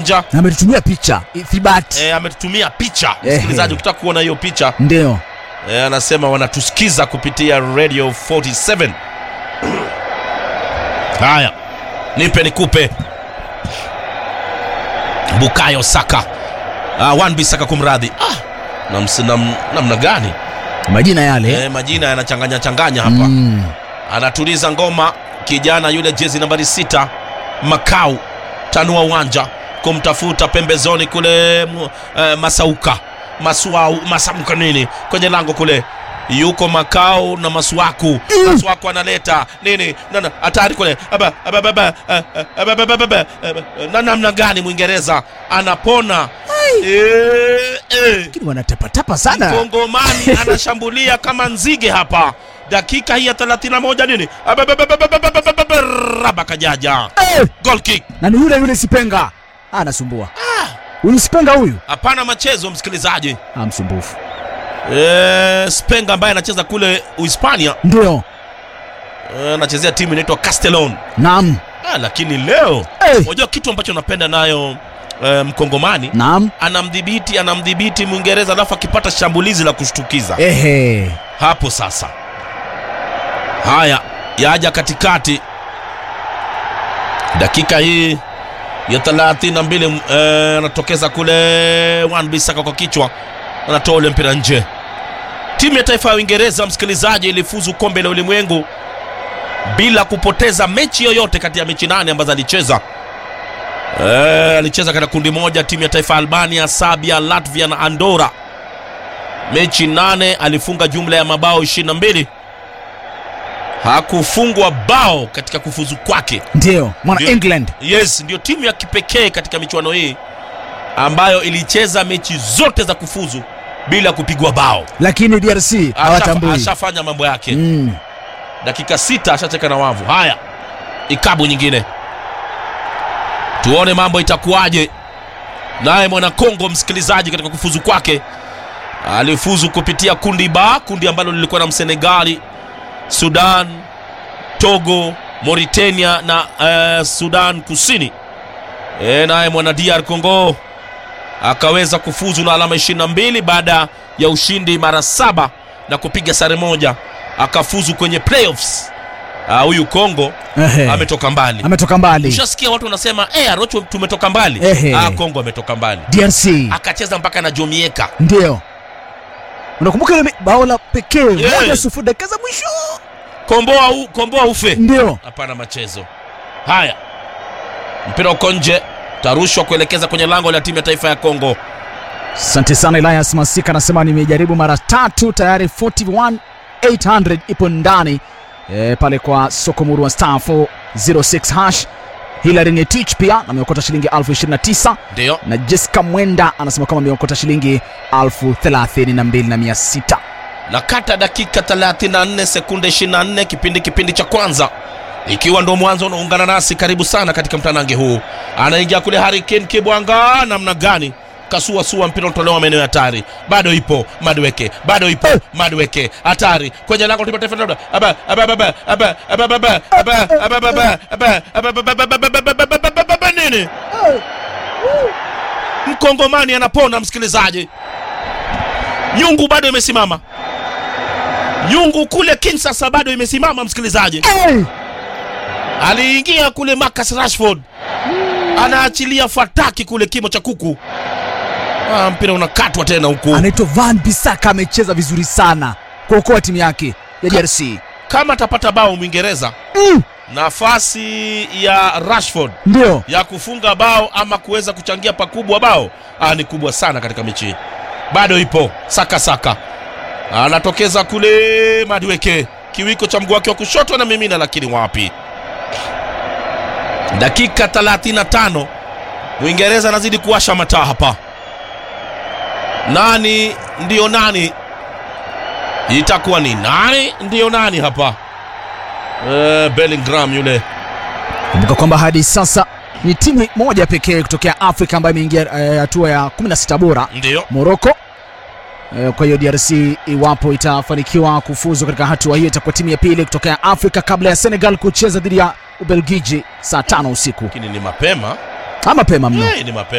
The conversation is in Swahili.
uwanja na ametutumia picha ithibati e, ametutumia picha Ehe. msikilizaji ukitaka kuona hiyo picha ndio e, anasema wanatusikiza kupitia radio 47 haya nipe nikupe bukayo saka uh, wanbi saka kumradhi ah, namna nam, namna gani majina yale e, majina yanachanganya changanya hapa Mm. anatuliza ngoma kijana yule jezi nambari sita makau tanua uwanja kumtafuta pembezoni kule mu- eh, masauka masuau masamka nini kwenye lango kule yuko makau na maswaku maswaku analeta nini nana hatari kule Aba, aba, aba, aba, eh, eh, aba, aba, aba, aba, aba, na namna gani mwingereza anapona Eh, eh. lakini wanatapatapa sana Mkongomani anashambulia kama nzige hapa, dakika hii ya 31 nini, raba kajaja, Eh, goal kick. na ni yule yule sipenga Ah, anasumbua huyu sipenga huyu Hapana machezo, msikilizaji. ah, msumbufu E, Spenga ambaye anacheza kule Uhispania ndio eh, anachezea timu inaitwa Castellon. naam Ah, lakini leo Eh. unajua kitu ambacho napenda nayo eh, Mkongomani naam anamdhibiti anamdhibiti Mwingereza, alafu akipata shambulizi la kushtukiza ehe hapo sasa. Haya, yaja katikati, dakika hii ya 32 eh, anatokeza kule Wan Bissaka kwa kichwa, anatoa ule mpira nje. Timu ya taifa ya Uingereza, msikilizaji, ilifuzu kombe la ulimwengu bila kupoteza mechi yoyote kati ya mechi nane ambazo alicheza. Eh, alicheza katika kundi moja, timu ya taifa ya Albania, Serbia, Latvia na Andorra mechi nane alifunga jumla ya mabao 22 hakufungwa bao katika kufuzu kwake ndio mwana Ndio. england yes ndio timu ya kipekee katika michuano hii ambayo ilicheza mechi zote za kufuzu bila kupigwa bao lakini drc Asha- hawatambui ashafanya mambo yake Mm. dakika sita ashacheka na wavu haya ikabu nyingine tuone mambo itakuwaje naye mwana kongo msikilizaji katika kufuzu kwake alifuzu kupitia kundi ba kundi ambalo lilikuwa na msenegali sudan togo mauritania na eh, sudan kusini e, naye mwana dr congo akaweza kufuzu na alama 22 baada ya ushindi mara saba na kupiga sare moja akafuzu kwenye playoffs Ah, huyu kongo Ehe. ametoka mbali ametoka mbali ushasikia watu wanasema eh, arocho tumetoka mbali Ehe. ah, kongo ametoka mbali drc akacheza mpaka na jomieka ndio unakumbuka ile bao la pekee Yeah. moja sufuri dakika za mwisho komboa, u, komboa ufe ndio hapana machezo haya mpira uko nje tarushwa kuelekeza kwenye lango la timu ya taifa ya kongo asante sana elias masika anasema nimejaribu mara tatu tayari 41 800 ipo ndani e, pale kwa sokomuru wa star 406 hash hilary ngetich pia ameokota shilingi 29 ndio na jessica mwenda anasema kwamba ameokota shilingi 32600 na kata dakika 34 sekunde 24 kipindi kipindi cha kwanza ikiwa ndo mwanzo unaungana nasi karibu sana katika mtanange huu anaingia kule harikin kibwanga namna gani kasuasua mpira utolewa maeneo ya hatari bado ipo madweke bado ipo madweke hatari kwenye lango la timu ya taifa labda aba aba aba aba aba aba aba aba aba aba aba aba aba aba aba aba aba aba nini mkongomani anapona msikilizaji nyungu bado imesimama nyungu kule kinsasa bado imesimama msikilizaji hey! aliingia kule Marcus Rashford anaachilia fataki kule kimo cha kuku ah, mpira unakatwa tena huku anaitwa van bisaka amecheza vizuri sana kuokoa timu yake ya drc kama atapata bao mwingereza mm. nafasi ya Rashford ndio ya kufunga bao ama kuweza kuchangia pakubwa bao ah, ni kubwa sana katika mechi hii bado ipo saka saka anatokeza kule madweke kiwiko cha mguu wake wa kushoto na mimina lakini wapi dakika 35 mwingereza anazidi kuwasha mataa hapa nani ndiyo nani itakuwa ni nani ndiyo nani hapa eh, bellingham yule kumbuka kwamba hadi sasa ni timu moja pekee kutokea afrika ambayo imeingia eh, hatua ya 16 bora ndiyo moroko Eh, kwa hiyo drc iwapo itafanikiwa kufuzu katika hatua hiyo itakuwa timu ya pili kutokea afrika kabla ya senegal kucheza dhidi ya ubelgiji saa tano usiku lakini ni mapema ama mapema mno Eh, ni mapema